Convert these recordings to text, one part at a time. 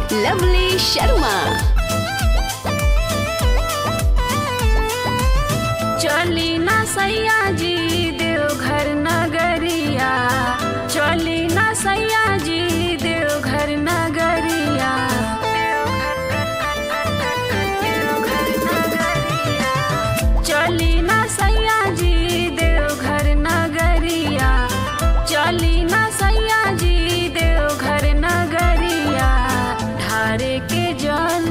Lovely Sharma चली ना सैया जी देवघर नगरिया चली ना सैया जी देवघर नगरिया चली ना सैया जी देवघर नगरिया चली ना सैया जी देवघर नगरिया ढारे के जल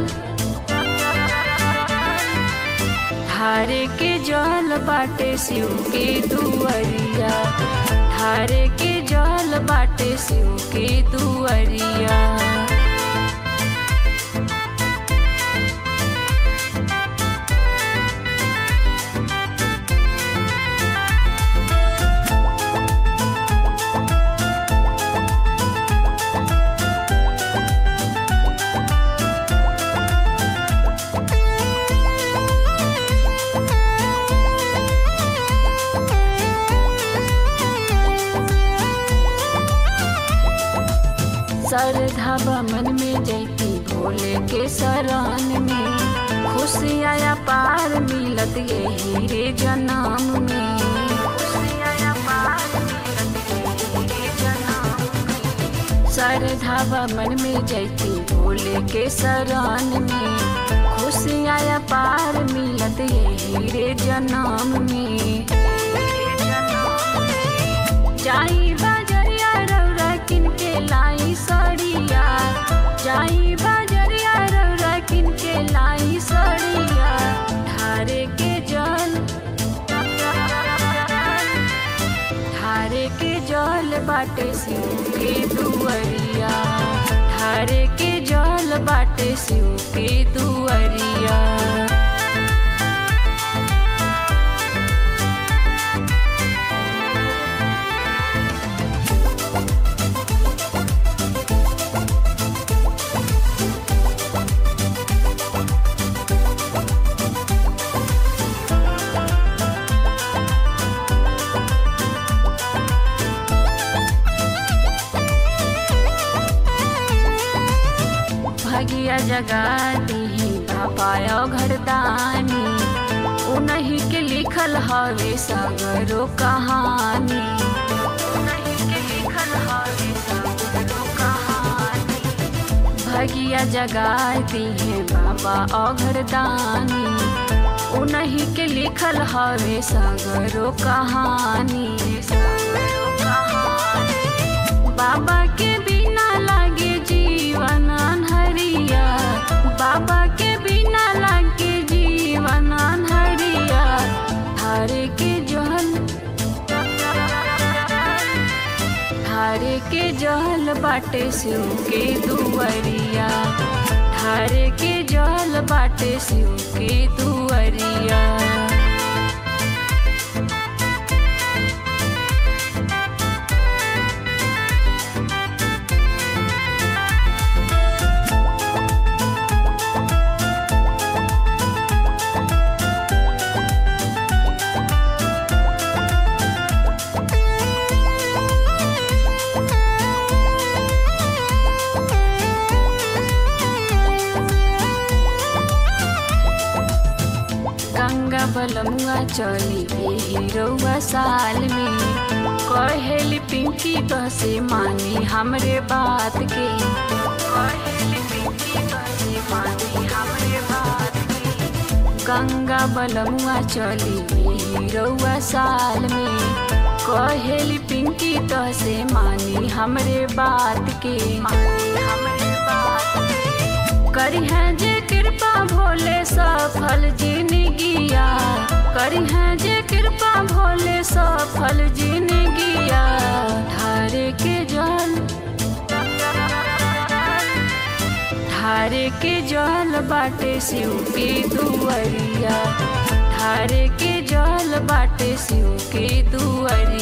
धारे के जल बाटे शिव के दुअरिया धारे के जल बाटे शिव के दुअरिया श्रद्धा मन में जैती भोले के शरण में खुशियाया पार मिलत यही रे जन्म में खुशियाया पार मिलत यही रे जन्म में। श्रद्धा मन में जैती भोले के शरण में खुशियाया पार मिलत यही रे जन्म में जाई बजरिया रौरा किनके लाई सड़िया जाई बजरिया रौरा किनके लाई सड़िया धारे के जल धारे के जल बाटे शिव के दुअरिया धारे के जल बाटे शिव के दुअरिया भगिया जगा दी पापाया घरदानी उन्हीं के लिखल हवे सगरो कहानी उन्हीं के लिखल हवे सगरो कहानी भगिया जगा दी है बाबा अघरदानी उन्हीं के लिखल हवे सगरो कहानी सगरो कहानी बाबा के बिना लागे जीवन अनहरिया बाबा के बिना लागे जीवन अनहरिया धारे के जल धारे के जल बाटे शिव के दुअरिया धारे के जल बाटे शिव के दुअरिया गंगा बलमुआ चली यही रउआ साल में कहेली पिंकी बसे मानी हमरे बात के कहेली पिंकी बसे मानी हमरे बात के गंगा बलमुआ चली यही रउआ साल में कहेली पिंकी तसे मानी हमरे बात के मानी हमरे बात के करी है जे कृपा भोले सफल जिनगिया करी है जे कृपा भोले सफल जिनगिया धारे के जल धारे के जल बाटे शिव के दुअरिया धारे के जल बाटे शिव के दुअरिया